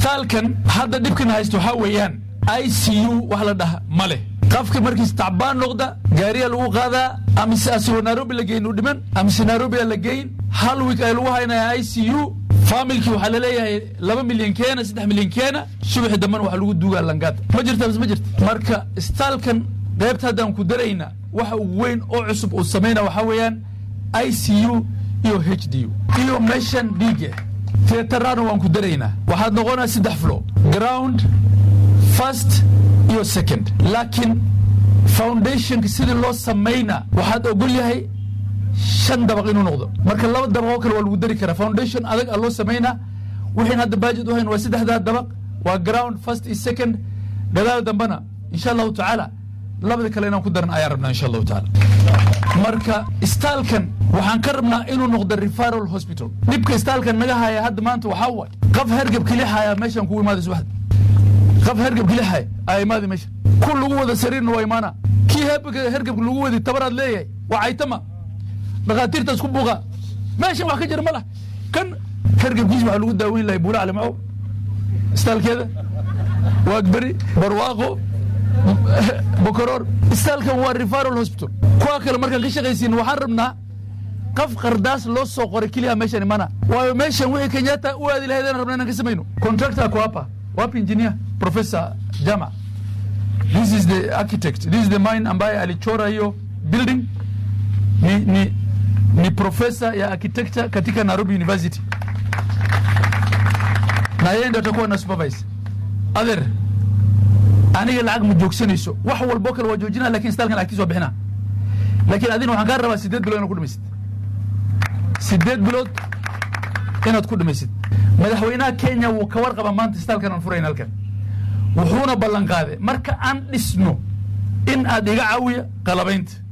istaalkan hadda dhibkan haysto waxaa weeyaan i c u wax la dhaha ma leh qofka markiis tacbaan noqda gaariya lagu qaadaa amise asigoo nairobi la geyn u dhiman amise nairobi la geyn hal wiik ay lagu haynaya i c u faamilkii waxaa laleeyahay laba milyan keena saddex milyan keena subaxi dambana waxa lagu duugaa langaada ma jirta mise ma jirta marka istaalkan qaybta haddaan ku darayna waxa ugu weyn oo cusub uu samayna waxaa weeyaan i c u iyo h d u iyo meeshan dhiige teetarana waan ku daraynaa waxaad noqonaa saddex flo ground first iyo second laakiin foundationka sidii loo samayna waxaad ogol yahay shan dabaq inuu noqdo marka laba dabaq oo kale waa lagu dari karaa foundation adag a loo samaynaa wixiin hadda baajid u hayn waa saddexdaa dabaq waa ground first iyo second gadaal dambana insha allahu tacaala labada kale inaan ku daran ayaan rabnaa insha allahu tacaala marka istaalkan waxaan ka rabnaa inuu noqdo referral hospital dhibka istaalkan naga haya hadda maanta waxaa waay qaf hergab keli haya meeshaan kugu imaaday subaxda qaf hergab keli haya aa imaaday meesha ku lagu wada sariirna waa imaana kii hergabka lagu wadi tabaraad leeyahay waa caytama dhakhaatiirtaas ku buuqa meeshan wax ka jira ma lah kan hergabkiis waxaa lagu daaweyn lahay buula calimcow istaalkeeda waagberi barwaaqo bokoroor istaalkan waa referral hospital kuwa kale markaan ka shaqaysiin waxaan rabnaa qaf qardaas loo soo qoray keliya meeshan imana waayo meeshan wixii kenyatta u aadi lahaydaan rabna inaan ka samayno contractor ku hapa wapi engineer professor jama this is the architect this is the mine ambaye alichora hiyo building ni, ni, ni professor ya architecture katika Nairobi University na yeye ndio atakuwa na supervise other aniga lacag ma joogsanayso wax walbo kale waa joojinaa lakin istaalkan lacagtiisa waa bixinaa laakiin adina waxaan kaa rabaa sideed bilood inaad ku dhamaysid sideed bilood inaad ku dhamaysid madaxweynaha kenya wuu ka warqaba maanta istaalkan aan furayn halkan wuxuuna ballan qaaday marka aan dhisno in aad iga caawiya qalabaynta